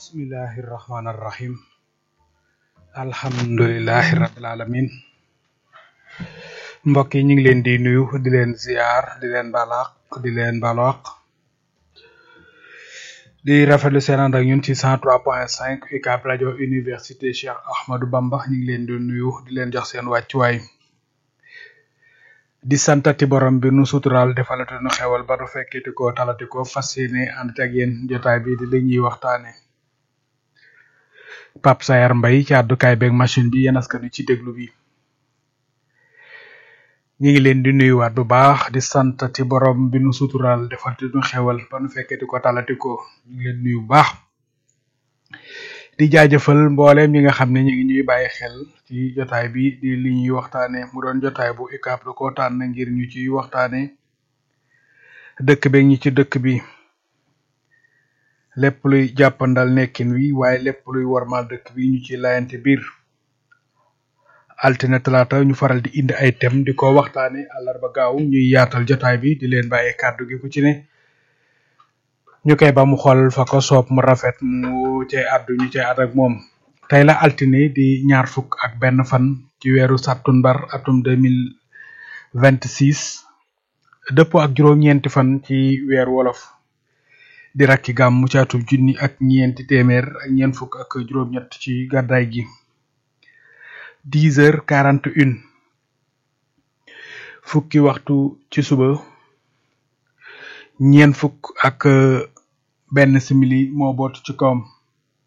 bismillahi irrahmani irrahim alhamdulilahi rabbil alamin mbokk yi ñu ngi leen di nuyu di leen ziar di leen balaq di leen balaq di rafetlu seen ànd ak ñun ci cent trois point cinq UCAB rajo université Cheikh Ahmadou Bamba ñu ngi leen di nuyu di leen jox seen wàccuwaay di santati borom bi nu sutural defalate nu xewal ba nu fekkiti ko talati ko fas yéene ànd ak yéen jotaay bi di li ñuy waxtaane Pape Sayar Mbaye ci àddukaay beeg machine bi yéen askan wi ci déglu bi ñu ngi leen di nuyuwaat bu baax di santati borom bi nu sutural defalate nu xewal ba nu fekkiti ko talati ko ñu ngi leen nuyu bu baax di jaajëfal mboolem yi nga xam ne ñu ngi ñuy bàyyi xel ci jotaay bi di li ñuy waxtaane mu doon jotaay bu UCAB da ko tànn ngir ñu ci waxtaane dëkk beeg ñi ci dëkk bi lépp luy jàppandal nekkin wi waaye lépp luy warmal dëkk bi ñu ci layante biir altine talaata ñu faral di indi ay thème di ko waxtaane àllarba gaaw ñuy yaatal jotaay bi di leen bàyyi kàddu gi ku ci ne ñu koy ba mu xool fa ko soob mu rafet mu cay àddu ñu cay àdd ak moom tey la altine di ñaar fukk ak benn fan ci weeru sàttumbar atum deux mille vingt six dëppoo ak juróom-ñeenti fan ci weer wolof di rakki gàmmu ci atum junni ak ñeenti téeméer ak ñeent fukk ak juróom-ñett ci gàddaay gi dix heures quarante une fukki waxtu ci suba ñeent fukk ak benn simili moo bootu ci kawam